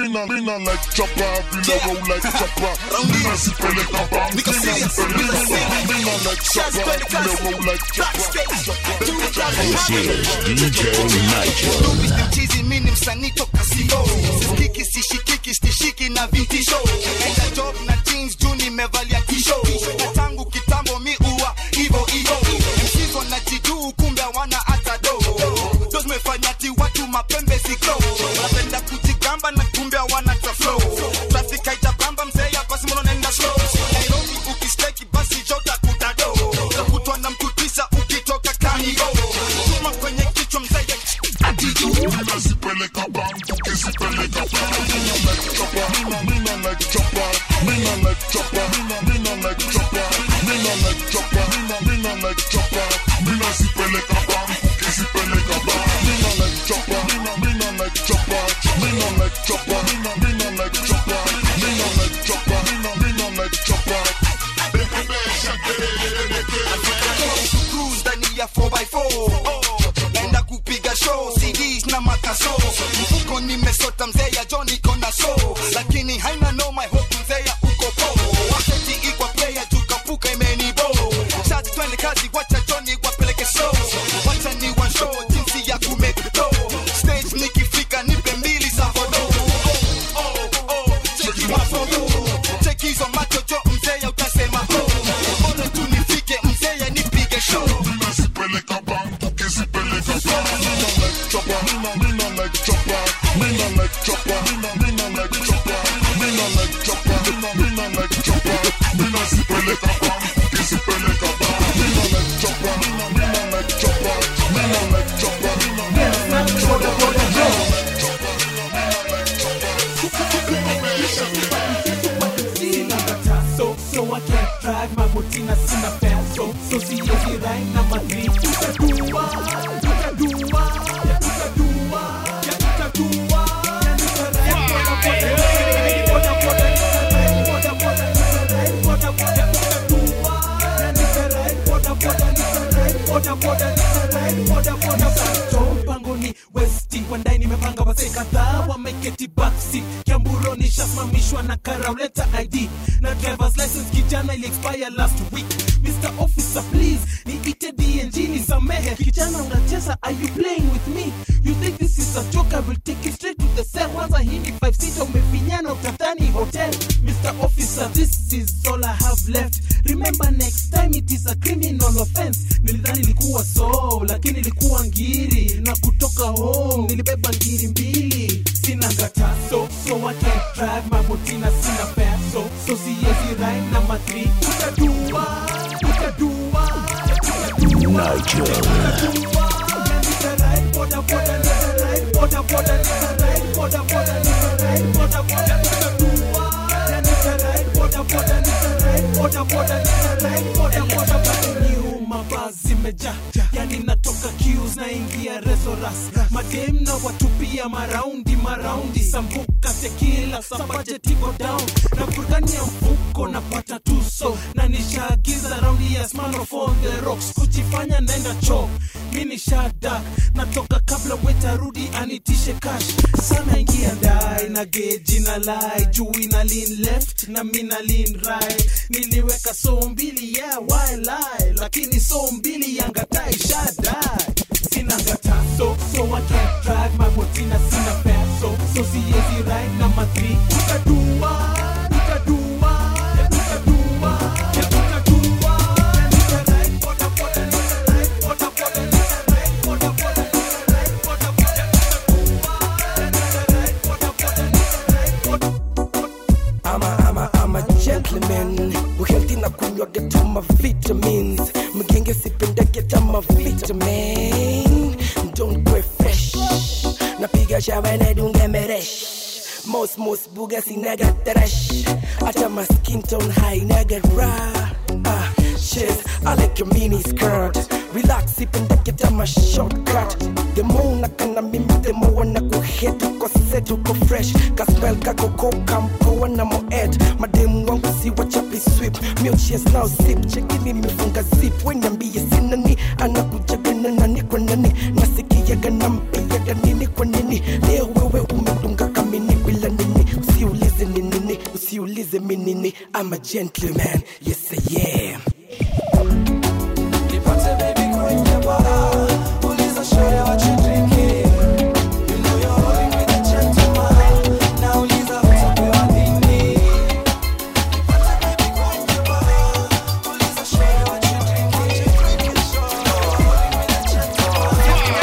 mina mina like chapa vile roll like chapa mina sipeleka bam Niko mina serious, sipeleka niko bam serious. mina like Shots chapa to the vile castle. roll like chapa This is DJ Nigel. chizi mini msanii toka sio sisikiki sishikiki stishiki na vitisho enda job na jeans juu nimevalia tisho na tangu kitambo mi uwa hivo hivo MCs wanajiduu kumbe hawana hata do ndo zimefanya ti watu mapembe ziko wanapenda kujigamba na kumbe hawana ta flow traffic haijabamba mzee basi mbona unaenda slow Nairobi ukisteki basi jota kutado utakutwa na mtu tisa ukitoka kanigo chuma kwenye kichwa mzee mina sipeleka bam ukisipeleka bam mina like chapa mina mina like chapa mina like chapa mina mina like chapa mina like chapa mina mina like chapa mina sipeleka bam ukisipeleka bam mina like chapa mina mina like chapa mina like chapa mina mina like chapa mina like chapa mina mina like chapa cruise ndani ya 4x4 naenda kupiga show CDs na makaso mfuko nimesota mzee ya John iko na show lakini haina no my hope mzee ya uko po wakati ikwa player tukapuka imenibo shots twende kazi wacha Johnny wapeleke show wacha ni one show jinsi ya kumake dough stage nikifika nipe mbili za vodo oh oh oh cheki mafoto cheki hizo macho jo mzee ya utasema oh bora tu nifike mzee ya nipige show mina sipeleka bam ukisipeleka bam mina like chapa mina mina like chapa mina like chapa mina mina like chapa mina like chapa mina mina like chapa mina sipeleka bam ukisipeleka bam mina like chapa mina mina like chapa mina like chapa mina mina like chapa mina like chapa so so I can't drive my motina sina fare so so siwezi ride na madri tutadua tutadua ya tutadua ya tutadua ya nitaride boda boda nitaride boda boda nitaride boda boda tutadua ya nitaride boda boda nitaride boda boda nitaride boda boda so mpango ni westi wandai nimepanga wazee kadhaa wameketi backseat kiamburo nishasimamishwa na karauleta id na drivers license kijana ili expire last week mr officer please niite dng nisamehe kijana unacheza are you playing with me you think this is a joke i will take you straight to the cell kwanza hii ni 5 sita umefinyana utadhani hotel mr officer this is all i have left remember next time it is a criminal offense nilidhani ilikuwa so lakini ilikuwa ngiri na kutoka home nilibeba ngiri mbili sina ngata so so I can't drive my motina sina fare so so siwezi ride na matri utadua utadua utadua Nigel. mavazi meja yani natoka kius naingia resoras madem na watupia maraundi maraundi sambuka tekila sabajetigo down na burudani ya mfuko napata tuso na nishaagiza raundi ya Smirnoff on the rocks kujifanya naenda choo mi ni shada natoka kabla wetarudi anitishe cash sana ingia ndai na geji na lai juu ina lean left na mi na lean right niliweka so mbili yeah why lie lakini so mbili yangatai shadai sina ngata so so I can't drive my motina sina fare so so siwezi ride na matri utadua utadua utadua utadua nitaride boda boda nitaride boda boda nitaride boda boda nitaride boda boda nitaride boda boda nitaride boda I'm a, I'm a, I'm a gentleman uhealthy na kunywa get my vitamins mgenge sipenda get my vitamin don't go fresh napiga shawa na dunge meresh most most buga sinaga trash hata my skin tone high naga raw ah shit I like your mini skirt relax sipenda get my shortcut the more nakana mimi the more na kuhit uko set uko fresh kaspel kako koka mpoa na moed mademu wangu si wachapi sweep milches now sip chekini mifunga zip wenyambie sinani anakujagana nani kwa nani nasikiaga nampiaga nini kwa nini leo wewe umedunga kamini bila nini usiulize minini I'm a gentleman yes I am Nipate baby kwenye bar, uliza shore what you drinking. You know you're rolling with a gentleman, na uliza utapewa nini. Nipate baby kwenye bar, uliza shore what you drinking. You know you're rolling with a gentleman.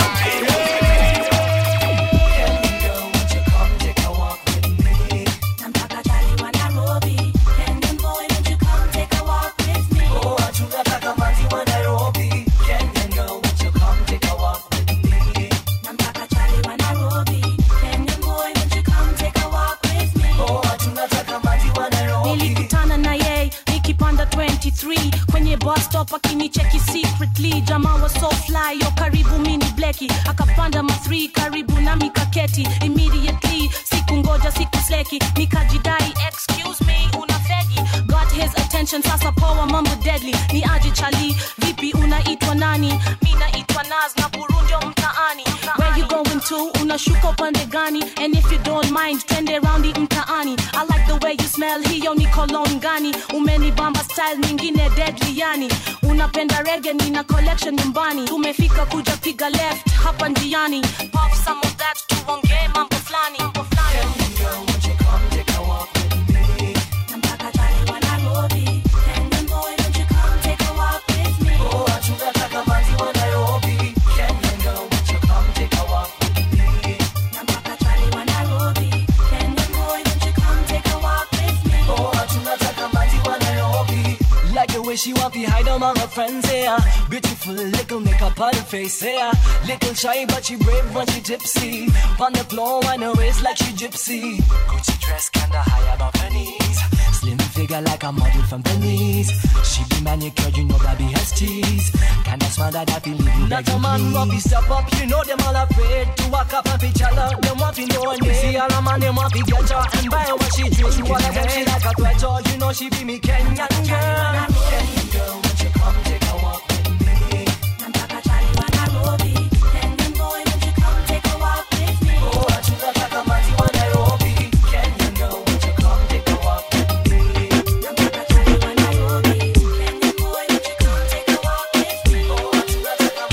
Girl, won't you come take a walk with me? Namtaka Charlie wa Nairobi. Kenyan boy, won't you come take a walk with me? Oh, tunataka maji wa Nairobi. Kenyan girl, won't you come take a walk with me? Namtaka Charlie wa Nairobi. Kenyan boy, won't you come take a walk with me? Oh, tunataka maji wa Nairobi. nilikutana na yeye nikipanda 23 kwenye bus stop akinicheki secretly jamaa wa so fly yo karibu mini bleki akapanda ma 3 karibu nami kaketi immediately siku ngoja siku sleki nikajidai excuse me una fegi got his attention sasa poa mambo deadly ni aje chali vipi unaitwa nani mi naitwa naz na burundio mtaani where you going to unashuka upande gani and if you don't mind twende raundi mtaani i like the way you smell hiyo ni cologne gani umenibamba style nyingine deadly yani unapenda rege nina collection nyumbani tumefika kuja piga left hapa njiani pop some of that tuongee mambo flani mambo flani Girl, won't you come take a walk with me? Namtaka Charlie wa Nairobi. Kenyan boy, won't you come take a walk with me? Oh, tunataka maji wa Nairobi. Kenyan girl, won't you come take a walk with me? Namtaka Charlie wa Nairobi. Kenyan boy, won't you come take a walk with me? Oh, tunataka maji wa Nairobi. Like the way she want to hide among her friends, yeah. Beautiful little makeup on her face, yeah. Little shy, but she brave when she tipsy. On the floor, on her waist like she gypsy. Gucci dress kinda high above her knees. Slim figure like a model from Venice. She be manicured, you know that be has tease. Kinda smile that I feel you Not a man want to step up, you know them all afraid to walk up and pitch her love. Them want to know her name. See all a man, them want to get her and buy her what she drink. You wanna them she like a threat, oh, you know she be me Kenyan girl. Kenyan girl, won't you come take a walk with me? Namtaka Charlie wa Nairobi. Kenyan boy, won't you come take a walk with me? Oh, tunataka maji wa Nairobi. Kenyan girl, won't you come take a walk with me? Namtaka Charlie wa Nairobi. Kenyan boy, won't you come take a walk with me? Oh, tunataka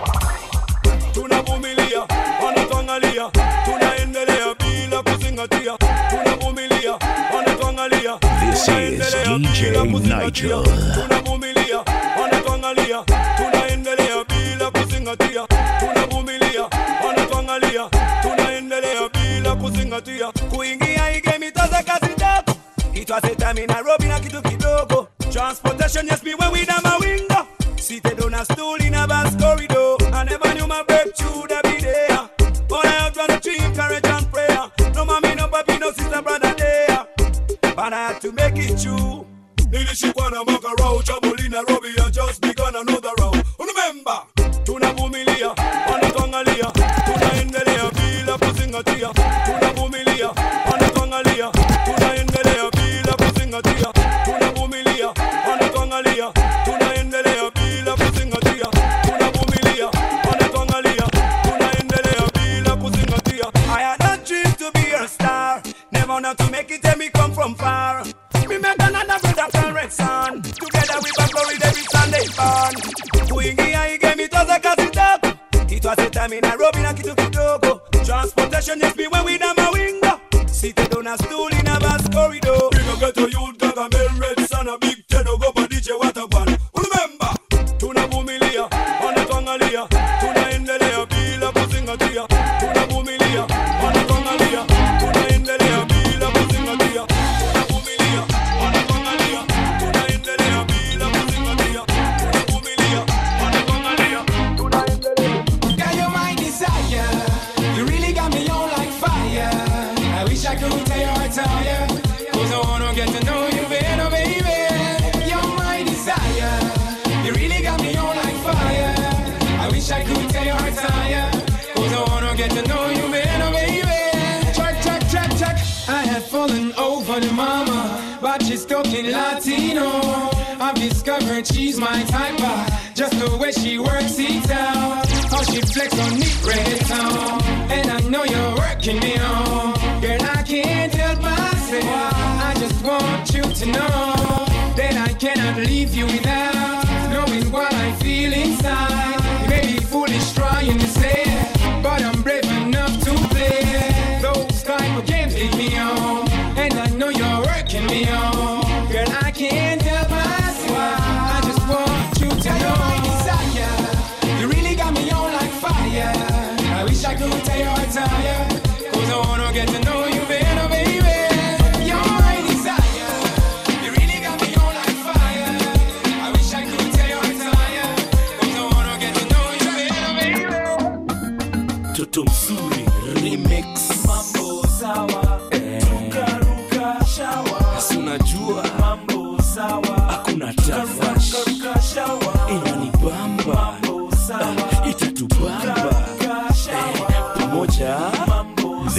maji tunavumilia wanatuangalia tunaendelea bila kuzingatia tunavumilia wanatuangalia This is tunaendelea DJ bila kuzingatia. Nigel. tunavumilia wanatuangalia tunaendelea bila kuzingatia tunavumilia wanatuangalia tunaendelea bila kuzingatia kuingia igemitaza kazi tatu itwaseta Nairobi na kitu kidogo transportation yes me when we na mawinga seated on a stool in a bus corridor I never knew my breakthrough that be there but I have done a dream courage and prayer no mommy no papi no sister brother there but I had to make it true nilishikwa na mwaka rao chabuli Nairobi I just begun another round remember tunavumilia wanatuangalia tunaendelea bila kuzingatia tunavumilia wanatuangalia tunaendelea bila kuzingatia tunavumilia wanatuangalia tunaendelea bila kuzingatia tunavumilia wanatuangalia tunaendelea bila kuzingatia I had a dream to be a star never not to make it and me come from far me make another brother from red sun together we back glory every Sunday fun kuingia igemitoza kazi tatu itwaseta mi Nairobi na kitu kidogo transportation yes me when we na mawinga seated on a stool in a bus corridor we no get a youth gaga men red sun a big ten go pa DJ Waterban remember tunavumilia wanatuangalia tunaendelea bila kuzingatia tunavumilia wanatuangalia tunaendelea bila kuzingatia tunavumilia wanatuangalia tunaendelea bila kuzingatia tunavumilia wanatuangalia tunaendelea Girl, you're my desire. You really got me on like fire. I wish I could tell you I tell you. Cause I wanna get to know you better, baby. You're my desire. You really got me on like fire. I wish I could tell you I tell you. Cause I wanna get to know you better, baby. Track, track, track, track. I had fallen over the mama, but she's talking Latino. I've discovered she's my type, uh, just the way she works it out. How she flex on me reggaeton, and I know you're working me on. Girl, I can't help myself. I just want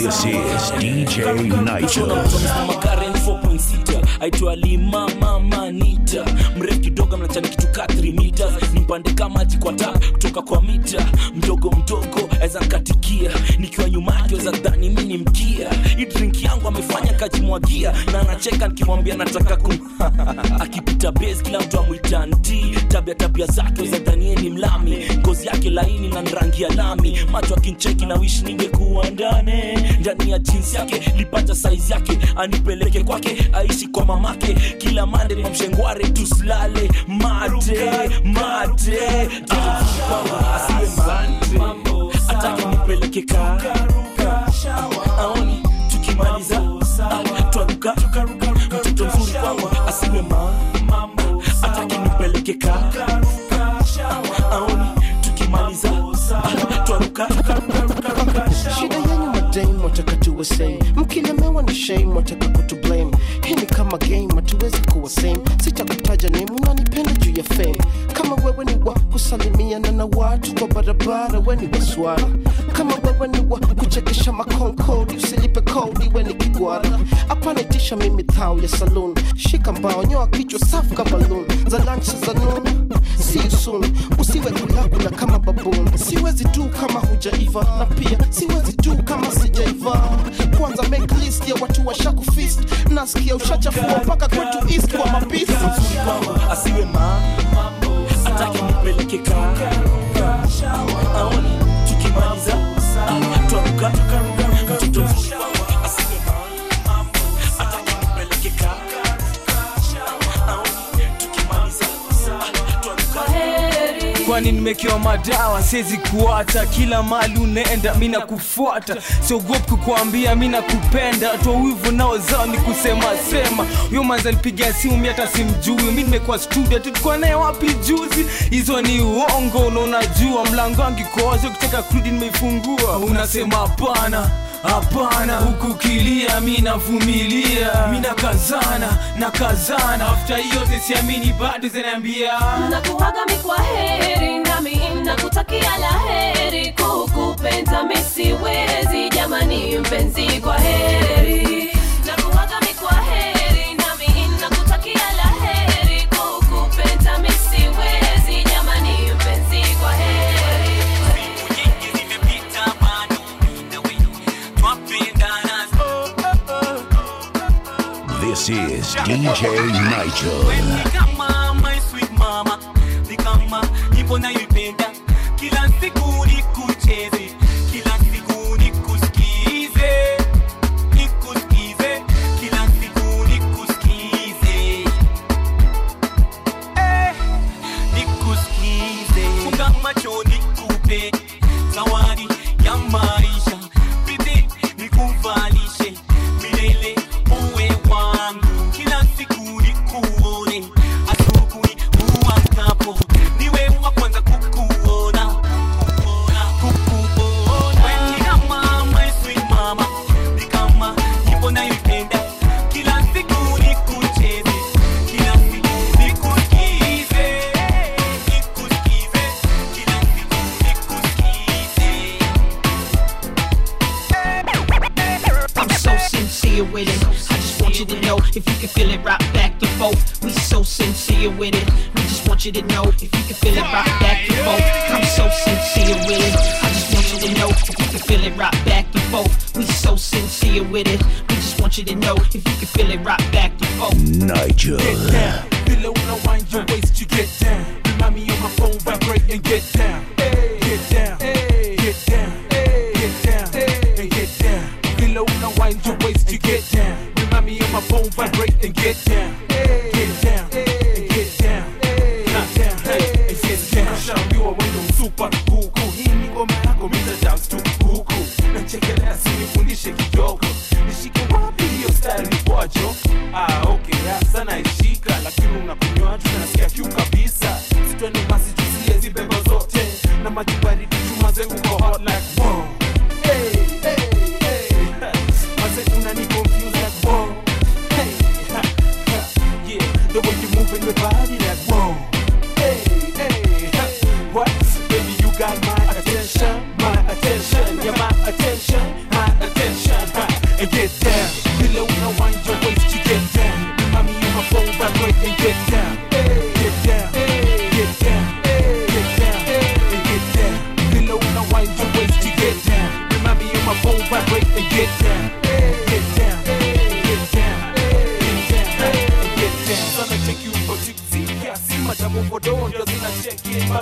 This is DJ Nigel. Makaren 4.6 aitwa lima mama nita mrefu kidogo mnachani kitu ka 3 meters nimpande kama maji kwa tap kutoka kwa mita mdogo mdogo aweza nkatikia nikiwa nyuma yake weza dhani mi ni mkia hii drink yangu amefanya kajimwagia na anacheka nikimwambia nataka kum akipita base kila mtu amwita nti tabia tabia zake weza dhanie ni mlami ngozi yake laini na rangi ya lami macho akincheki na wish ningekuwa ndani ndani ya jinsi yake lipata saizi yake anipeleke kwake aishi kwa mamake kila mande na mshengware tusilale mate mate kwangu asiwe mate atake nipeleke karuka aoni tukimaliza ah, twaruka mtoto mzuri kwangu asiwe mambo atake nipeleke karuka aoni tukimaliza ah, twaruka shida yenyu madame wataka tuwe same mkilemewa ni shame wataka kutu blame hii ni kama game hatuwezi kuwa same sitakutaja name unanipenda juu ya fame kama wewe ni wa kusalimiana na watu kwa barabara we ni waswara kama wewe ni wa kuchekesha makonkodi usilipe kodi we ni kigwara apanitisha mimi thao ya saloon shika mbao nyoa kichwa safu ka balloon za lunch za noon see you soon usiwe kulakula kama baboon siwezi tu kama hujaiva na pia siwezi tu kama sijaiva kwanza make list ya watu washakufist nasikia ushachafua mpaka kwetu east kwa mapisi asiwe mambo atake nipeleke karuka aoni tukimaliza ah, twaruka mtoto mzuri kwangu asiwe mambo atake nipeleke karuka aoni tukimaliza ah, twaruka kwani nimekewa madawa siwezi kuata kila mali unaenda mi nakufuata siogopi kukuambia mi nakupenda toa wivu nao zao ni kusema sema huyo manza nipigia simu mi hata simjui mi nimekuwa studio tulikuwa naye wapi juzi hizo ni uongo na unajua mlango wangu koazi ukitaka kurudi nimeifungua unasema hapana hapana huku kilia mi navumilia mi nakazana nakazana afta yote siamini bado zinaambia nakuaga mi kwa heri nami nakutakia la heri kukupenda mi siwezi jamani mpenzi kwa heri nakuaga mi kwa heri nami nakutakia la heri kukupenda mi siwezi jamani mpenzi kwa heri This is DJ Nigel. ni kama my sweet mama ni kama nyimbo nayoipenda kila siku nikucheze kila siku nikusikize nikusikize kila siku nikusikize eh, nikusikize funga macho nikupe zawadi ya maisha bidii nikuvalishe milele uwe wangu kila siku nikuone asubuhi uamkapo niwe wa kwanza kukuona kukuona Wewe ni kama my sweet mama ni kama nyimbo nayoipenda kila siku nikucheze kila siku nikusikize nikusikize kila siku nikusikize I'm so sincere with it. I just want you to know if you can feel it right back and forth. We so sincere with it. We just want you to know if you can feel it right back and forth. I'm so sincere with it. I just want you to know if you can feel it right back and forth. We so sincere with it. We just want you to know if you can feel it right back and forth. Nigel. Get down, below when I wind your waist, you get down. Remind me on my phone, vibrate and get down. Get down, get down, get down, and get down. Below when I wind your waist, you get down. Remind me on my phone, vibrate and get down. Get down, and get down, not down, hey, and get down. Shaambiwa wewe ndo super huku, hii ni ngoma yako, mimi na dance tu huku. Nachekelea si nifundishe kidogo, nishike wapi hiyo style ni kwajo? Ah, okay, ah, sana ishika, lakini unakunywa tu na nasikia kiu kabisa. Sitwende basi tusiye zibeba zote, na maji baridi chuma zengu kwa hot like wow. Hey, hey, hey. Maze unani confuse like wow. Hey, ha, ha. yeah, the way you moving your body like wow. Hey, hey, ha. what? Baby, you got my attention, my attention, yeah, my attention, my attention.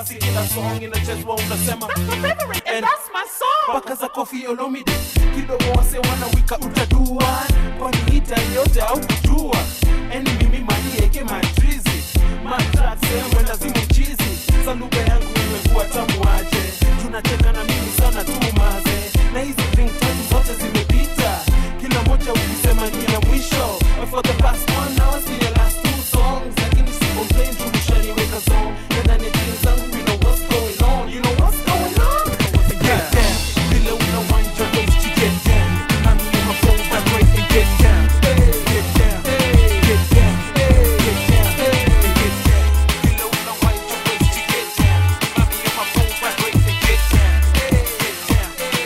basi kila song inachezwa unasema And mpaka za kofi olomide kidogo wase wanawika utadua kwani hita yote au kujua eni mimi manieke matrizi matrasema lazima mchizi za lugha yangu imekuwa tamu aje tunacheka na mimi sana tu maze na hizi drink tatu zote zimepita kila moja ukisema ni ya mwisho But for the past one hour see the last two songs lakini si complain tu nishaniweka zone na ndani ya jeans zangu you know what's going on you know what's going on get down vile unawind your waist to get down nami in my phone vibrate and get down Hey, get down Hey, get down Hey, get down Hey, get down vile unawind your waist to get down nami in my phone vibrate and get down Hey, get down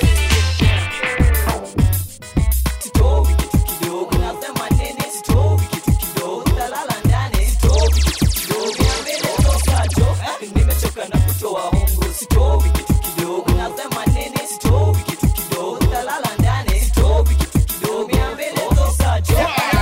Sitowi kitu kidogo nasema nini sitowi kitu kidogo utalala ndani sitowi kitu kidogo mbele toka jo nimechoka na kutoa hongo sitowi kitu kidogo nasema nini sitowi kitu kidogo utalala ndani sitowi kitu kidogo mbele toka jo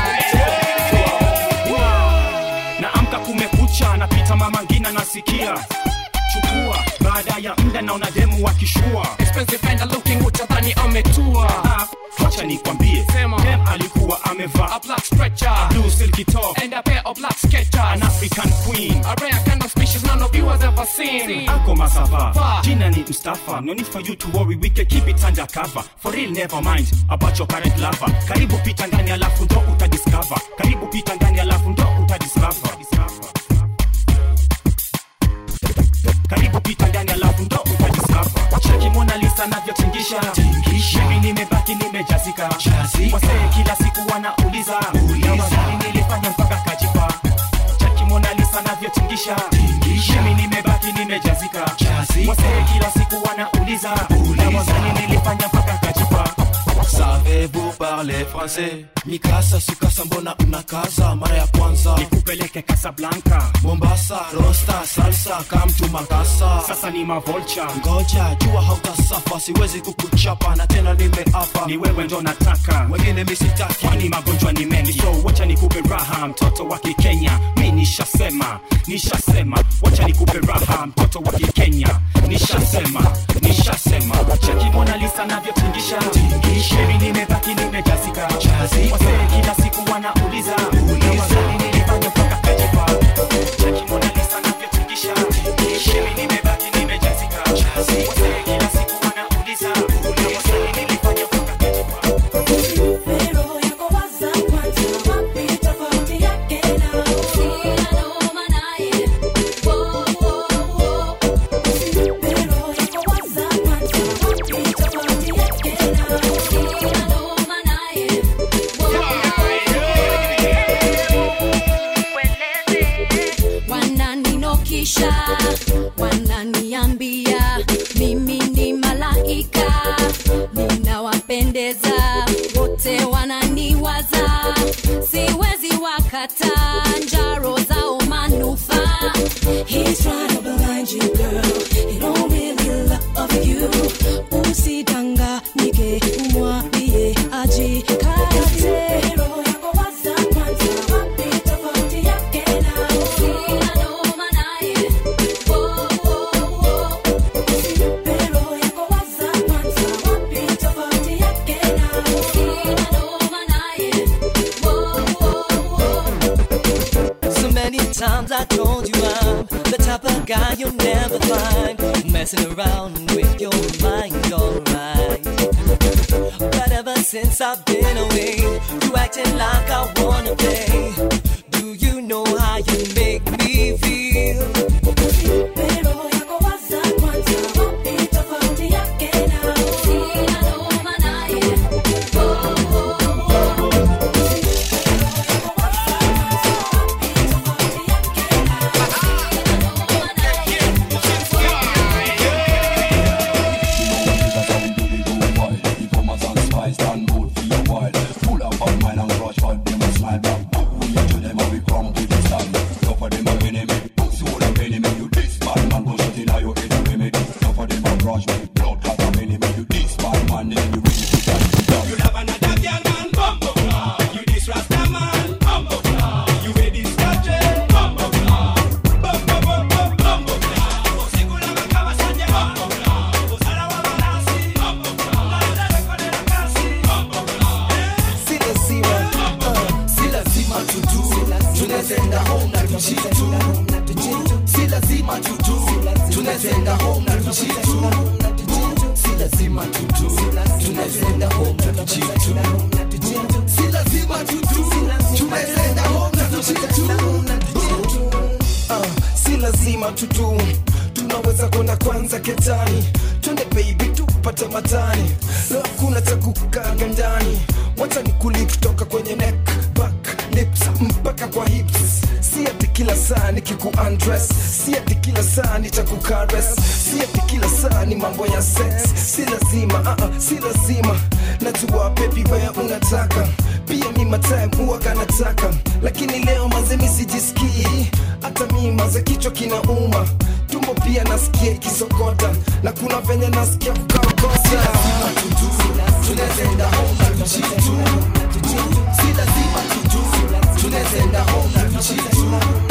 naamka kumekucha napita mama ngina nasikia chukua baada ya mda naona demu wakishua Expensive and looking utadhani ametua Ah, wacha nikwambie Sema. dem alikuwa amevaa A black stretcher a blue silky top And a pair of black sketchers an african queen A rare kind of species none of you has ever seen ako masava Va. jina ni mstafa no need for you to worry we can keep it under cover for real never mind about your current lover karibu pita ndani alafu ndo utadiscover karibu pita ndani alafu ndo utadiscover karibu pita ndani alafu ndo utadiscover cheki mona lisa navyotingisha mimi nimebaki nimejazika wasee kila siku wanauliza na wazani nilifanya mpaka kajipa cheki mona lisa navyotingisha mimi nimebaki nimejazika wasee kila siku wanauliza na wazani nilifanya mpaka kajipa Savez-vous parler français? Mikasa sukasa mbona unakaza mara ya kwanza nikupeleke Casablanca Mombasa rosta salsa kamtu makasa sasa ni mavolcha ngoja jua hautasafa siwezi kukuchapa na tena nimeapa ni wewe ndo nataka wengine misitaki kwani magonjwa ni mengi so wacha nikupe raha mtoto wa kikenya mi nishasema nishasema wacha nikupe raha mtoto wa kikenya nishasema nishasema cheki mona lisa navyotingisha sheri nimebaki nimejazika wasee kila siku wanauliza na wazani nilifanya mpaka kajipa cheki mona lisa navyotingisha sheri nimebaki nimejazika wasee kila siku wanauliza na wazani nilifanya mpaka kajipa wananinokisha wananiambia mimi ni malaika ninawapendeza wote wananiwaza siwezi wakata njaro zao manufaa He's trying to blind you, girl. He don't really love you. Usidanganyike, umwambie ajikate. Roho yako waza kwanza, wapi tofauti yake na sina noma naye. Oh, oh, oh. Usimpe roho yako waza kwanza, wapi tofauti yake na sina noma naye. Oh, oh, oh. So many times I told you I'm the type of guy you'll never find messing around with your mind, alright. But ever since I've been away, you acting like I wanna play. Do you know how you make me feel? Roho yako waza kwanza, wapi tofauti yake na sina noma naye. Oh, oh, oh. Full of fun, man, and rush tunaenda home na tujitu si lazima tutu tunaenda home na tujitu si lazima tutu tunaenda home na tujitu si lazima tutu tunaenda home na tujitu Ah, si lazima tutu tunaweza kwenda kwanza ketani twende baby tupate matani leo kuna cha kukaga ndani wacha ni kuli kutoka kwenye neck back lips mpaka kwa hips si ati kila saa ni kiku undress si ati kila saa ni cha kukares si ati kila saa ni mambo ya sex si lazima uh -uh, si lazima najua baby wewe unataka pia mi matime huwaga nataka lakini leo mazemi sijisikii hata mi maze kichwa kinauma tumbo pia nasikia ikisokota na kuna venye nasikia kukaokota tunaenda home na tujitu si lazima tutu tunaenda home na tujitu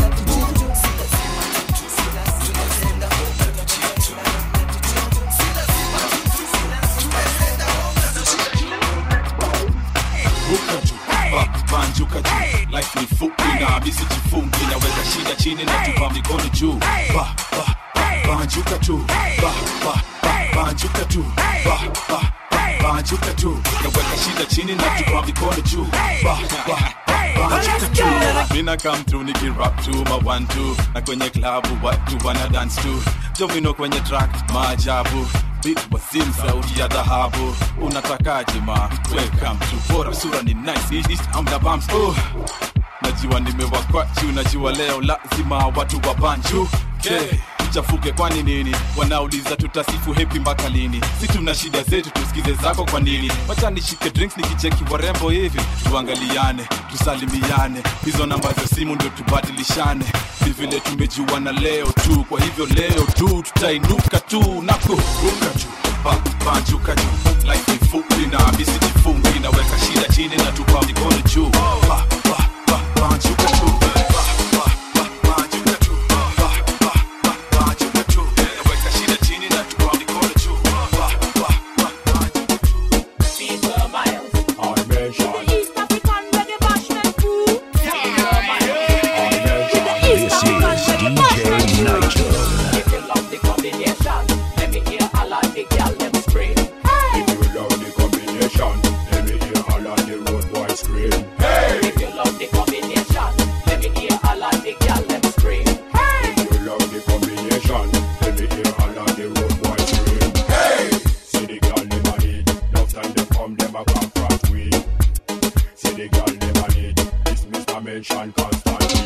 ruka juu ba- banjuka juu life ni fupi na misi jifungi naweka shida chini na tupa mikono juu ba, ba, ba, banjuka tu ba, ba, ba, banjuka tu ba, ba, ba, banjuka tu naweka shida chini na tupa mikono juu ba, ba, ba, banjuka tu mina come through nikirap tu ma one two na kwenye klabu watu wana dance tu jovino kwenye track maajabu Beat wasim sauti ya dhahabu unatakaje ma welcome to bora sura ni nice East- East amda bumps oh najua nimewakwachu najua leo lazima watu wa banju okay. tuchafuke kwani nini wanauliza tutasifu hepi mpaka lini si tuna shida zetu tusikize zako kwa nini wacha nishike drinks nikicheki warembo hivi tuangaliane tusalimiane hizo namba za simu ndio tubadilishane si vile tumejuana leo tu kwa hivyo leo tu tutainuka tu na kuruka juu ba- banjuka juu life ni fupi na misi jifungi naweka shida chini na tupa mikono juu ba, ba, ba, banjuka juu ba, ba, ba, banjuka juu ba, ba, ba, banjuka juu naweka shida chini na tupa mikono juu ba, ba, ba, This is DJ Nitro. If you love the combination, let me hear all of the girl them scream. If you love the combination, let me hear all of the road boys scream. If you love the combination, let me hear all of the girl them scream. If you love the combination, let me hear all of the road boys scream. See the girl them a need, love time they come them a come front we. See the girl them a need, this Mr. Mention constantly.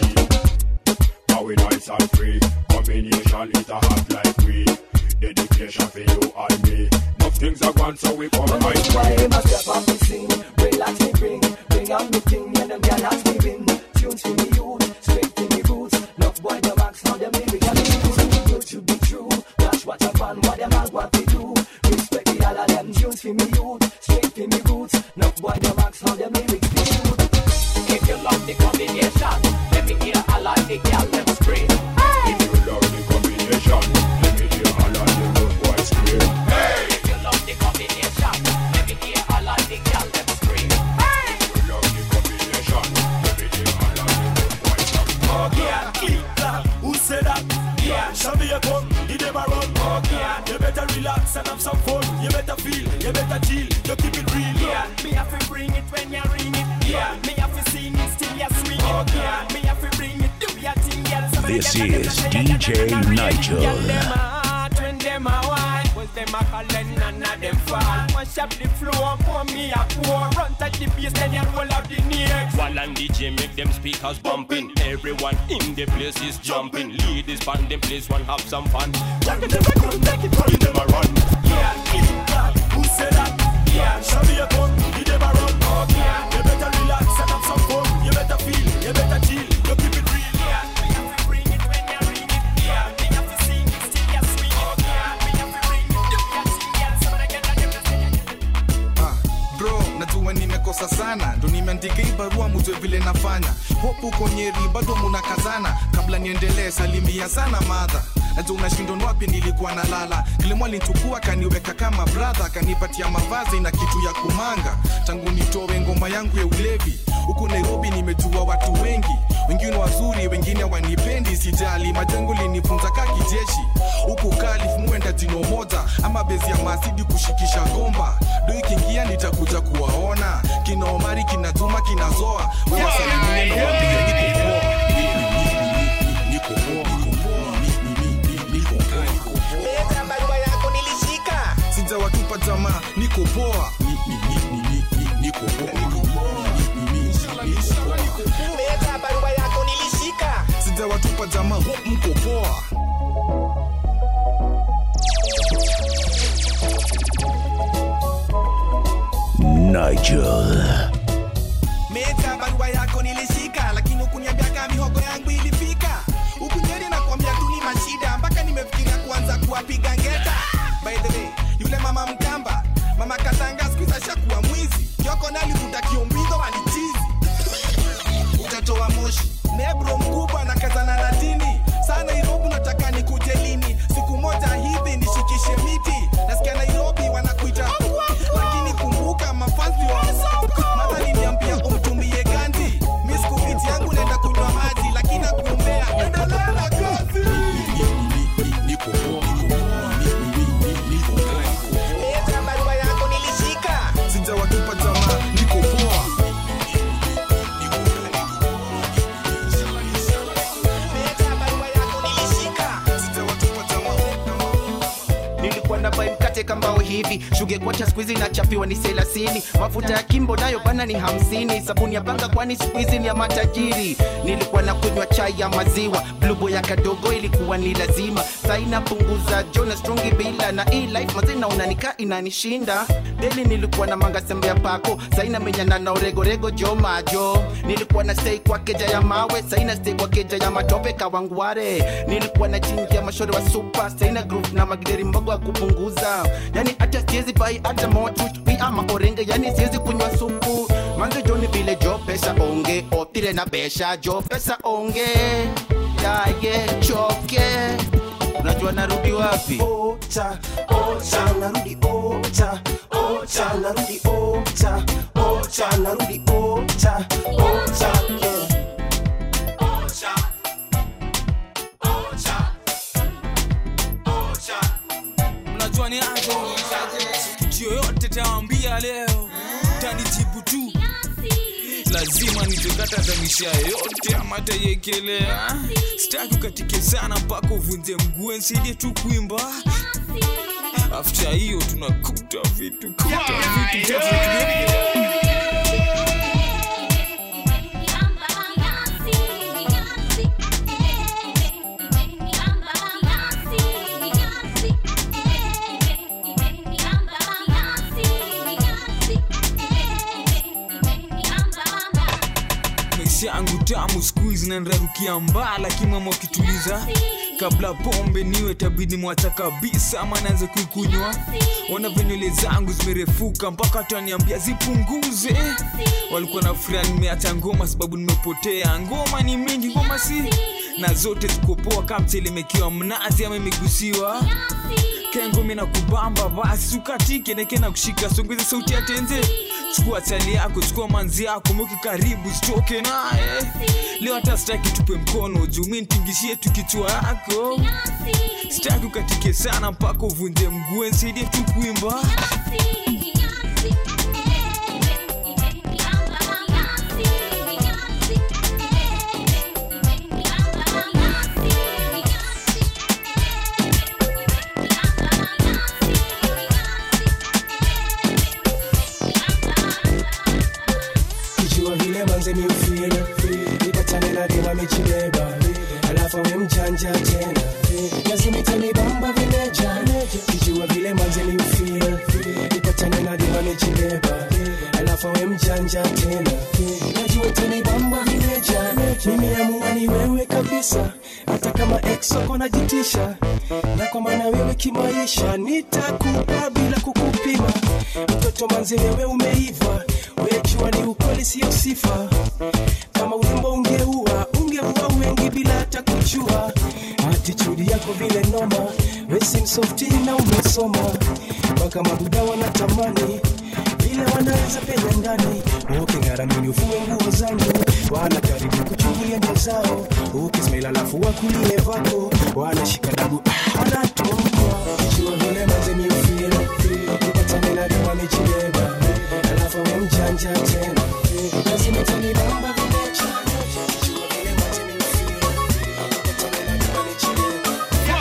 Now we nice and free. Combination is a hot like we. Dedication for you and me. Enough things are gone, so we come right way. my step up and sing, relax me bring, bring out me thing, and them girl ask me win. Tunes for me youth, straight for me roots. Love boy the max, now them lyrics and use. Good to be true, flash what up and what them all what they do. Respect the all of them tunes for me youth, straight for me roots. Love boy the max, now them lyrics be true. If you love the combination, let me hear all of the girl them scream. If you love the combination, let me hear all of the road boys scream. If you love the combination, let me hear all of the girl them scream. If you love the combination, let me hear all of the road boys scream. Yeah, who said that? Yeah, Shabia come, he never run. Yeah, you better relax and have some fun. You better feel, you better chill, you keep it real. Yeah, me have to bring it when you ring it. Yeah, me have to sing it still you swing it. Yeah, me have to bring it, do your thing, girl. So This is DJ Girl, them Nigel. a hot when them a wine, was them a calling none of them fall. Mash up the floor, pour me a pour. Run touch the bass, then you roll out the next. While on DJ make them speakers bumping Everyone in the place is jumping Ladies band them place one have some fun Take it to the ground, take it from them a run Yeah, who said that? Yeah, Shabia come, he never run. Yeah, you better relax and have some fun. You better feel, you better chill, you keep it real. Yeah, me have to bring it when you ring it. Yeah, me have to sing it still you swing it. Yeah, me have to bring it, do your thing, girl. Some of the girls them just sing it. Ah, bro najua nimekosa sana ndo nimeandika hii barua mujue vile nafanya hopu konyeri bado munakazana kabla niendelee salimia sana madha najua unashindwa ni wapi nilikuwa nalala kilimo alinichukua kaniweka kama bradha kanipatia mavazi na kitu ya kumanga tangu nitowe ngoma yangu ya ulevi huku nairobi nimejua watu wengi wengine wazuri misijali majengo linifunza ka kijeshi huku kalif muenda jino moja ama bezi ya masidi kushikisha gomba do ikiingia nitakuja kuwaona kina omari kina juma kina zoa wewasalimie nawambia niko poa niko poa Leta barua yako nilishika sijawatupa jamaa niko poa Ni- ni- ni- ni- ni- ni- niko poa Leta barua yako nilishika sijawatupa jamaa hope mko poa Nigel. Meta barua yako nilishika lakini ukuniambia kama mihogo yangu ilifika ukunyeri na kuambia tu ni mashida mpaka nimefikiria kuanza kuwapiga ngeta by the way yule mama mkamba mama katanga skuiza shakuwa mwizi kioko nalivuta kiumbizo walichizi utatoa moshi nebro mkubwa na kazana na dini saa nairobi nataka nikuje lini siku moja hivi nishikishe miti nasikia nairobi wanakuita lakini kumbuka mafanzi wa mata niniambia umtumie ganji mi sikubiti yangu naenda kunywa maji lakini nakuombea endelea na kazi Leta barua yako nilishika sijawatupa jamaa niko poa nilikuwa na bai mkate kambao hivi shuge kwacha skuizi nachapiwa ni selasini mafuta ya kimbo nayo bana ni hamsini sabuni ya panga kwani skuizi ni ya matajiri nilikuwa na kunywa chai ya maziwa blubo ya kadogo ilikuwa ni lazima saina punguza jona strongi bila na hii life mazina unanika inanishinda deli nilikuwa na manga sembe ya pako saina menyana na uregorego jo majo nilikuwa na stay kwa keja ya mawe saina stay kwa keja ya matope kawangware nilikuwa na chinja mashore wa super saina group na magideri mbogo ya kupunguza yani hata siwezi bai hata motu pi ama orenge yani siwezi kunywa supu manze joni vile jo pesa onge otire na besha jo pesa onge yaye choke unajua narudi wapi ocha ocha narudi ocha ocha narudi ocha ocha narudi ocha ocha yeah. Ocha. Ocha. Ocha. unajua ni aje kitu yoyote tawambia leo tanijibu tu lazima nitekata tamisha yote ama taiekelea sitaki ukatike sana mpaka uvunje mguu nsaidie tu kuimba afta hiyo tunakuta vitu kuta vitu maisha yangu tamu skuizi nanrarukia mbaa lakini mama ukituliza kabla pombe niwe tabidi mwacha kabisa ama naanza kuikunywa ona venywele zangu zimerefuka mpaka taniambia zipunguze walikuwa na furaha nimeacha ngoma sababu nimepotea ngoma ni mingi ngoma si na zote zikopoa kamtelemekiwa mnazi ama imegusiwa kengumi na kubamba basi ukatike neke na kushika songeze sauti ya tenze chukua chali yako chukua manzi yako mweke karibu sitoke naye leo hata sitaki tupe mkono juu mi nitingishie tu kichwa yako sitaki ukatike sana mpaka uvunje mguu nsaidie tu kuimba kijua vile manze miufila nipatane na dema michibeba alafu we mjanja tena lazimitanibamba vimeja kijua vile manze miufila nipatane na dema michibeba alafu we mjanja tena najua tanibamba vimeja mimi amua ni wewe kabisa hata kama exoko najitisha na kwa maana wewe kimaisha nitakupa bila kukupima mtoto manze wewe umeiva wejua ni ukweli sio sifa kama urembo ungeua ungeua wengi bila hata kujua atitudi yako vile noma wesimsofti na umesoma mpaka mabuda wanatamani vile wanaweza penya ndani uking'aramini ufue nguo zangu wanajaribu kuchungulia ndio zao ukismail alafu wakulie vako wanashika dabu ah, wanatoka jua vile manze miufira ukipatane na dema amechibeba alafu we mjanja tena lazima tanibamba vimecha jua vile manze miufira ukipatane na dema amechibeba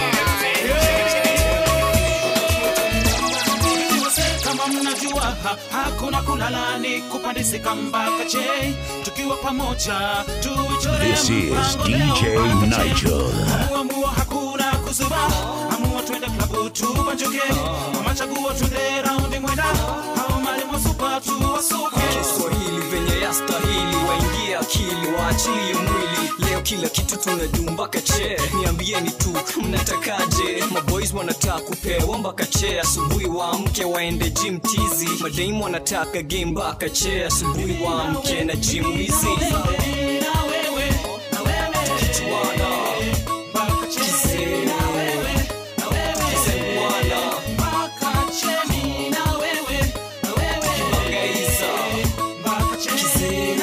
kama mnajua ha, hakuna kulalani kupandisika mpaka che tukiwa pamoja tuichore This is mpango DJ leo mpaka che. Nigel. Amuamua hakuna kuzuba amua twende klabu tubanjuke machaguo twende raundi mwenda au mali mwasupa tuwasuke kiswahili venye yastahili waingie akili waachilie mwili leo kila kitu tunajuu mpaka che niambieni tu mnatakaje maboys wanataka kupewa mpaka che asubuhi waamke waende gym tizi madaimu wanataka game mpaka che asubuhi waamke na gym wizi Kichwana. Kizee. Kizee bwana. Kibangaiza. Kizee.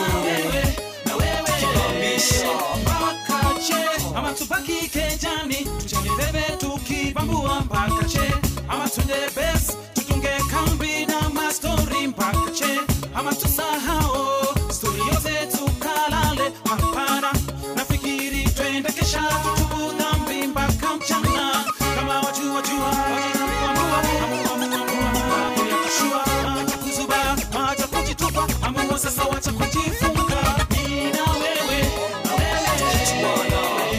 Kibamisha. ama tubaki kejani tuchane bebe tukibambua mpaka che ama tunde bes tutunge kambi na mastori mpaka che ama tusahao stori yote tukalale hapana nafikiri twende kesha tutubu dhambi mpaka mchana kama wajua jua wacha kuzuba wacha kujitupa amua sasa wacha kujifunga mimi na wewe na wewe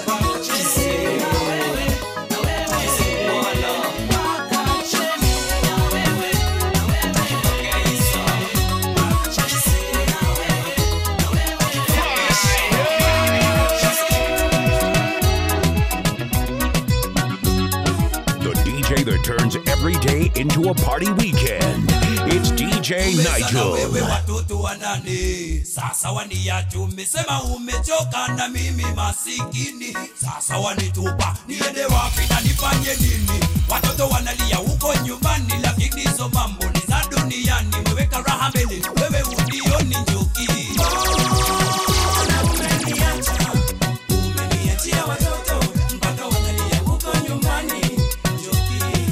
The DJ that turns every day into a party weekend. It's DJ Nigel. wewe watoto wa nane sasa waniacha umesema umechoka na mimi masikini sasa wanitupa niende wapi na nifanye nini watoto wanalia huko nyumbani lakini hizo mambo ni za duniani weweka raha mbele wewe unioni njuki Mbona umeniacha? Umeniachia watoto mpaka wanalia huko nyumbani njuki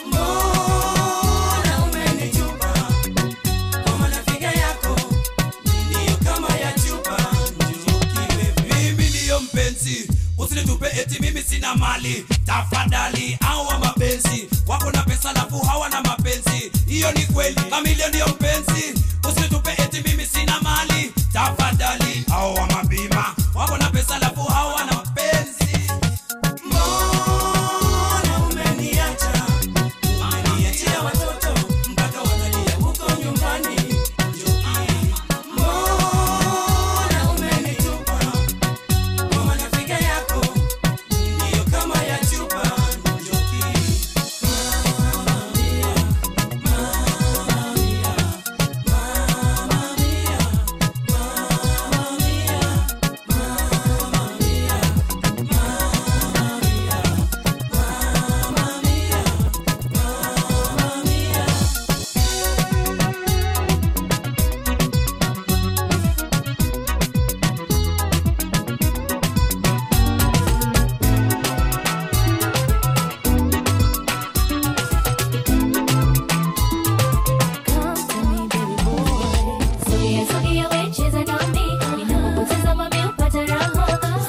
Mbona umenitupa kwa marafiki yako ndiyo kama ya chupa njukiwe mimi ndiyo mpenzi usinitupe eti mimi sina mali tafadhali hawa mapenzi wako na pesa lafu hawana mapenzi hiyo ni kweli kamilio ndiyo mpenzi usinitupe eti mimi sina mali tafadhali hawa mabima wako na pesa lafu hawana mapenzi mbona umeniacha umeniachia watoto mpaka wanalia huko nyumbani mbona umenitupa kwa marafiki yako ndiyo kama ya chupa njoki Sogea, sogea, we cheza nami. Ninapokutazama mimi hupata raha.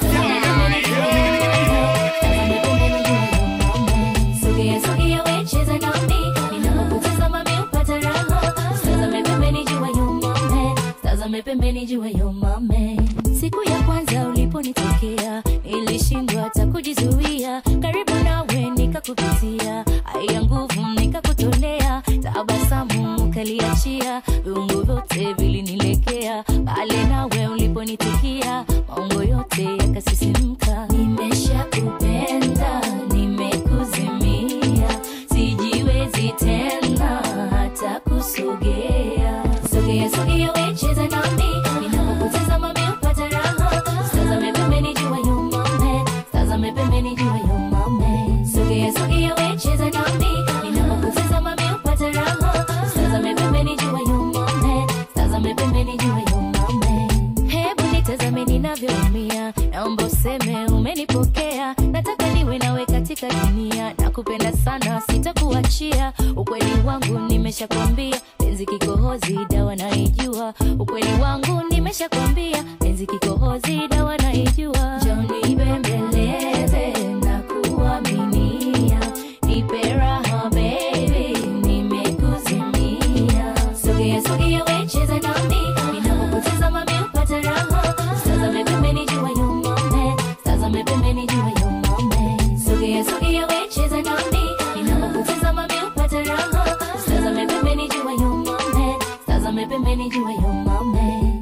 Sogea, sogea, we cheza nami. Ninapokutazama mimi hupata raha. Tazame pembeni jua yumame. Tazame pembeni jua yumame. Siku ya kwanza uliponitokea nilishindwa hata kujizuia, karibu nawe nikakupitia, haya nguvu nikakutolea, tabasamu ukaliachia, viungo vyote vilinilekea, pale nawe uliponitikia, maungo yote yakasisimka. Nimeshakupenda, nimekuzimia, sijiwezi tena hata kusogea. Sogea, sogea, we cheza nami, ninapokutazama mimi hupata raha. Tazame pembeni jua yumame, tazame pembeni jua yumame. Sogea, sogea, we cheza nami, ninapokutazama mimi hupata raha. Tazame pembeni jua yumame, tazame pembeni jua yumame. Hebu nitazame ninavyoumia, naomba useme umenipokea nataka niwe nawe katika dunia nakupenda sana sitakuachia ukweli wangu nimeshakwambia penzi kikohozi dawa naijua ukweli wangu nimeshakwambia penzi kikohozi dawa naijua joni bembeleze na kuaminia nipe raha baby nimekuzimia sogea sogea wecheza nami ninapokutazama mi upata raha tazame pembeni jua yomome tazame pembeni jua yomome sogea sogea wecheza nami ninapokutazama mi upata raha tazame pembeni jua yomome tazame pembeni jua yomome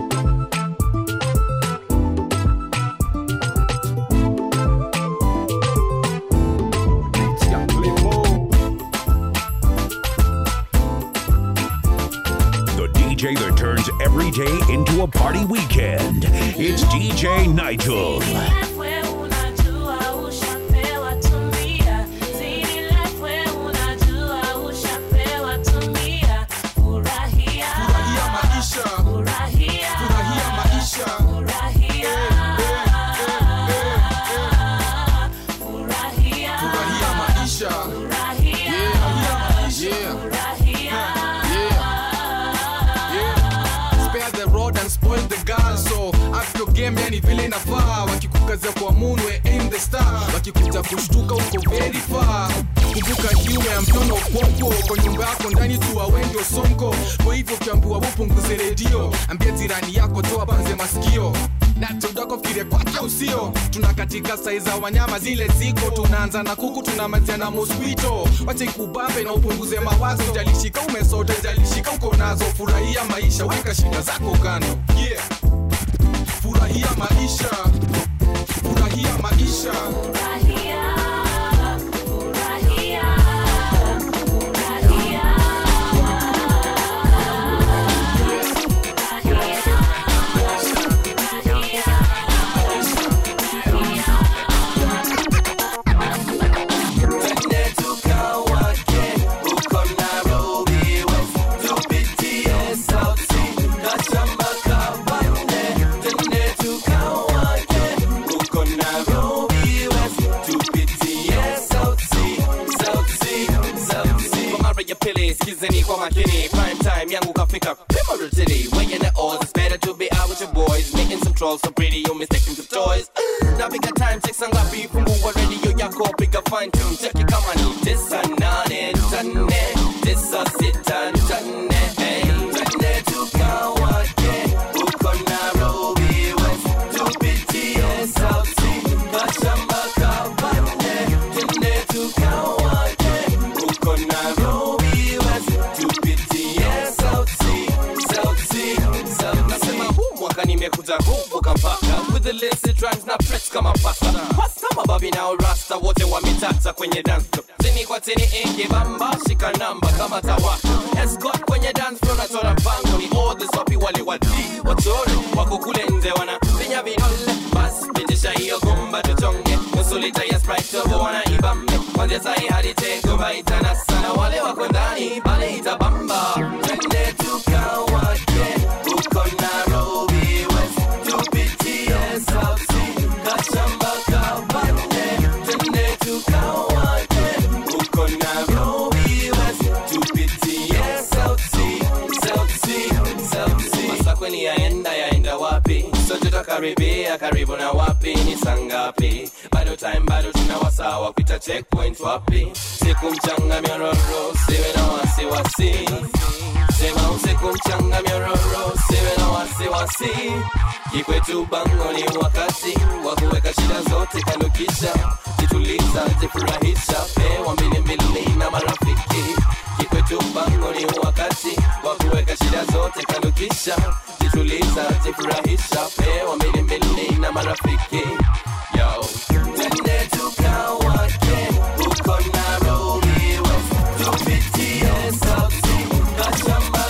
The DJ that turns every day into a party weekend. It's DJ Nigel. Spare the rod and spoil the girl so up your game yani vile inafaa wakikukazia kwa munwe aim the star wakikuja kushtuka uko very far kumbuka kiume ya mtono uponko kwa nyumba yako ndani tu awendi osonko kwa hivyo ukiambiwa upunguze redio ambia jirani yako toa banze masikio na tudako fikire kwake usio tuna katika sai za wanyama zile ziko tunaanza na kuku tunamalizia na mosquito wacha ikubambe na upunguze mawazo jalishika umesota jalishika uko nazo furahia maisha weka shida zako kando yeah. furahia maisha furahia maisha skizeni kwa makini prime time yangu kafika pivotal city weighing the odds it's better to be out with your boys making some trolls so pretty you mistaken for toys napiga time check sangapi fungua radio yako piga fine tune check it kama ni tisa nane tane tisa sita tane hey tane tukawake uko Nairobi West tupitie South Sea kashamba kabane tane tukawake uko Nairobi West tupitie South Sea South Sea South nasema huu mwaka nimekuja kuvuka mpaka with the illicit rhymes na press kama pasta pasta mababi na rasta wote wametata kwenye dance floor chini kwa chini ingi bamba shika namba kama tawaka escort kwenye dance floor nachora bango ni all the sopi wale wadi wachore wako kule nje wana pinya vidole bas pitisha hiyo gumba tuchonge nusu lita ya sprite tobo wana ibambe kwanzia sahi hadi tengo baitana sana wale wako ndani pale itabamba twende tukawake uko Nairobi West tupitie South Sea kashamba kabane twende tukawake uko Nairobi West tupitie South Sea South Sea South Sea Masa kweli yaenda yaenda wapi sote tutakaribia karibu na wapi ni sangapi bado time bado tuna wasawa kuita checkpoint wapi siku mchanga myororo siwe na wasiwasi sema usiku mchanga myororo siwe na wasiwasi kikwetu bango ni wakati wa kuweka shida zote kando kisha jituliza jifurahisha pewa mbili mbili na marafiki kikwetu bango ni wakati wa kuweka shida zote kando kisha jituliza jifurahisha pewa mbili mbili na marafiki yo twende tukawake uko Nairobi West tupitie South Sea kashamba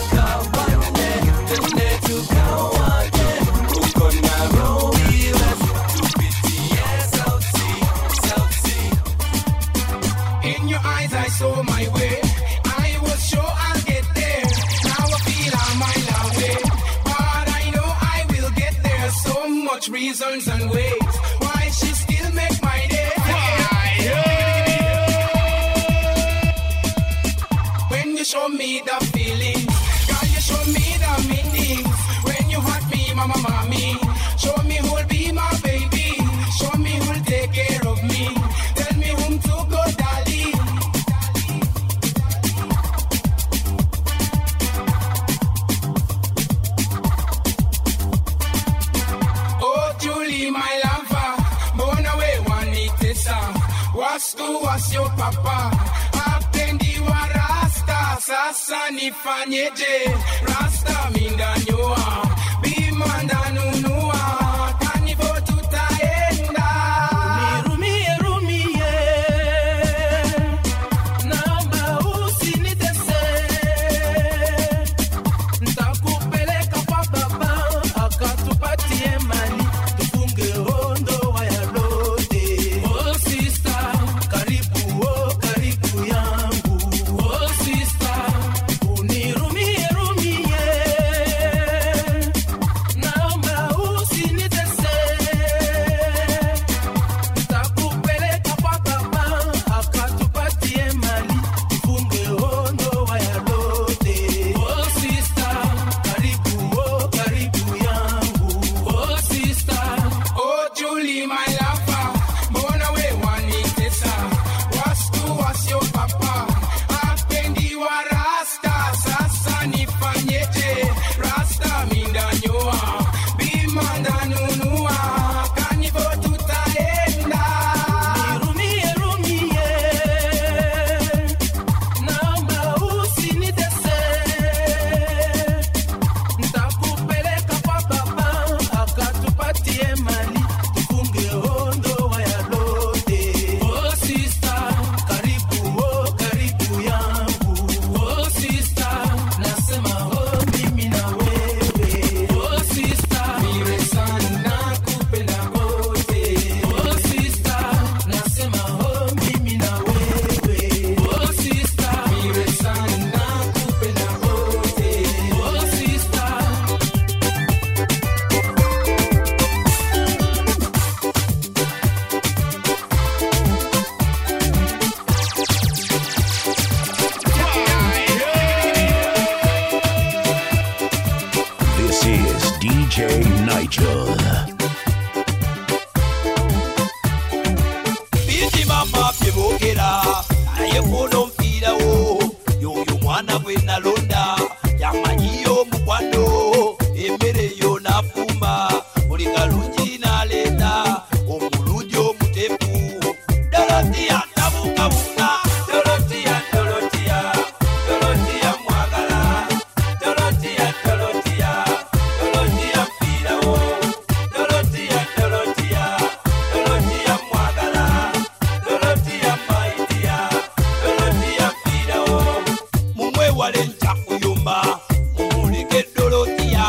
kabane twende tukawake uko Nairobi West tupitie South Sea South Sea In your eyes, I saw my way. I was sure I'll get there. Now I feel I'm a mile away. But I know I will get there some much reasons and ways why she still make my day. When you show me the feelings, girl, you show me the meanings. When you hurt me, mama, mommy, show me who'll be my baby. Show me who'll take care of me. Tell me whom to go, darling. Oh, Julie, my lover, mbona we wanitesa? Wastu wasio papa, apendi wa rasta. Sasa nifanyeje? Rasta mindanyoa, bima ndanunua, kanivo tutaenda. Nirumie, rumie, naomba usinitese. Nitakupeleka kwa baba, akatupatie mali, tufunge ndoa ya lote. Oh, sister, karibu, oh, karibu yangu. Oh, sister, unirumie, rumie, naomba usinitese. Nitakupeleka kwa baba, akatupatie mali, tufunge ndoa ya lote. Oh, sister, karibu, oh, karibu yangu. Oh, sister, Oh, Julie, my lover, mbona we wanitesa? Wastu wasio papa, apendi wa rasta. Sasa nifanyeje? Rasta mindanyoa, bima ndanunua, kanivo tutaenda. Nirumie, rumie, naomba usinitese. Nitakupeleka kwa baba, akatupatie mali, tufunge ndoa ya lote. Oh, sister, karibu, oh, karibu yangu. Oh, sister, nasema, oh, mimi na wewe. Oh, sister, mire sana kupenda kote. Oh, sister, nasema, oh, mimi na wewe. Oh, sister, mire sana kupenda kote. Oh, sister. This is DJ Nigel. biti mama byebogera naye kuona omupiira wo yoyo mwana gwe nalonda yamanyiyo omukwano emmere yo nafumba buli kalungi naleeta omulungi omutefu dorotiya tabukabuka dorotiya dorotiya dorotiya mwagala dorotiya dorotiya dorotiya mpiira wo dorotiya dorotiya dorotiya mwagala dorotiya maidiya dorotiya mpiira wo mumwewale ntakuyumba mumuleke dorotiya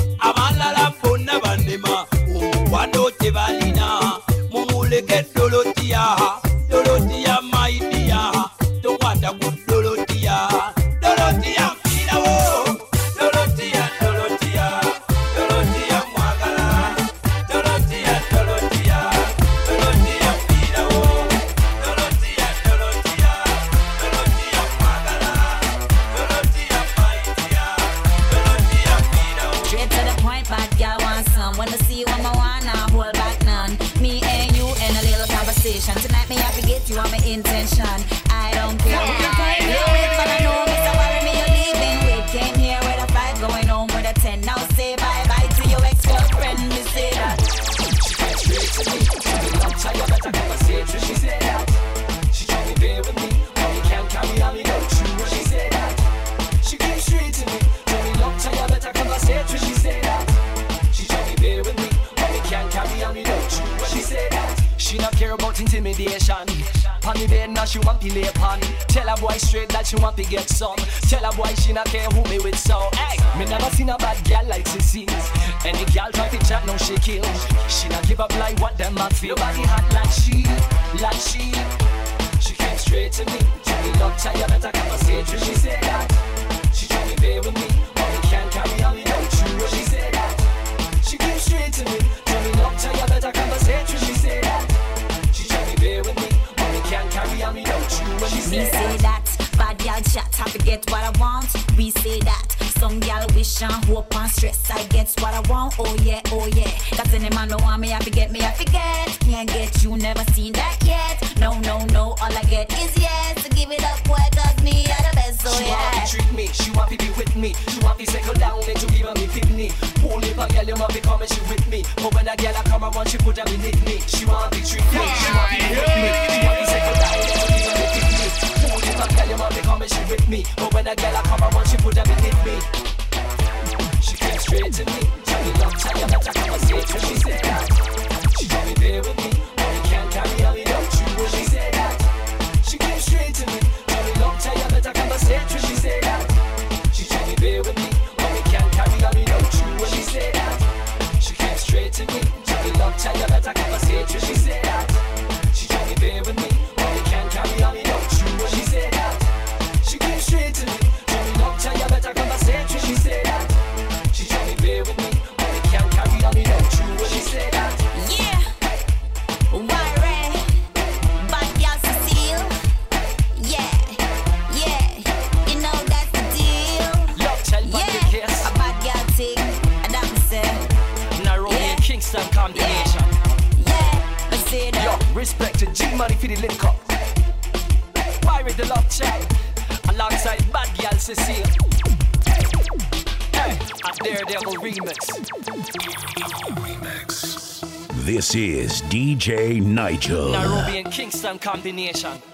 abalala bonna banema omukwano tebalina mumuleke dorotiya dorotiya maidiya tokwata ku dorotiya dorotiya mpiira wo dorotiya dorotiya dorotiya mwagala dorotiya dorotiya dorotiya mpiira wo dorotiya dorotiya dorotiya mwagala dorotiya maidiya dorotiya mpiira wo Straight to the point, bad girl want some. Wanna see what my wanna hold back none. Me and you in a little conversation. Tonight me have to get you on my intention. I don't care who you came here with, but I know Mr. Worry me you're leaving with. Came here with a five, going home with a ten. Now say bye bye to your ex-girlfriend. Me say that. She came straight to me. Tell me long time you better conversate. She said that. She told me bear with me. Mommy can't carry on me no true. She said that. She came straight to me. Tell me long time you better conversate. She said that. She told me bear with me. Mommy can't carry on me no true. She said that. She not care about intimidation. Pon the bed now she want to lay upon. Tell a boy straight that she want to get some. Tell a boy she not care who me with so. Hey, me never seen a bad girl like Sissy. Any girl try to chat now she kill. She not give up like what them a feel. Body hot like she, like she. She came straight to me. Tell me long time you better conversate. She said that. She told me bear with me. Mommy can't carry on me no true. She said that. She came straight to me. Tell me say that. Some gal wish and hope and stress. I get what I want, oh yeah, oh yeah. Cause any man don't want me, I forget me, I forget. Can't get you, never seen that yet. No, no, no, all I get is yes. So give it up, boy, cause me are the best, so She want yeah. to treat me, she want to be with me. She want to settle down and to give me kidney. Pull if a girl, you want to come and she with me. But when a girl I come around, she put her beneath me. She want to treat me, she want to be with me. She want to settle down and to give me kidney. Pull if a girl, you want to come and she with me. But when a girl I come around, she put her beneath me. She came straight to me. Tell me long time, you better come and say it. She said that. She told me bear with me. Or we can't carry on without you. When she said that. She came straight to me. Tell me long time, you better come and say it. She said that. She told me bear with me. Or we can't carry on without you. When she said that. She came straight to me. Tell me long time, you better come and say it. She said that. She told me bear with me. Or we can't carry on without you. When she said that. She came straight to me. Tell me long time, you better come and say it. She said that. She told me bear with me. Or we can't carry on without you. When she said that. Yeah. Why red? Bad girl Cecile. Yeah. Yeah. You know that's the deal. Love child Yeah. yeah. case. A bad girl thing. And that me say. Nairobi Yeah. and Kingston combination. Yeah. I say that. Yo, respect to G Money for the link up. Pirate the love child. Alongside Bad Girl Cecile. Hey, a Daredevil remix. This is DJ Nigel. Nairobi and Kingston combination.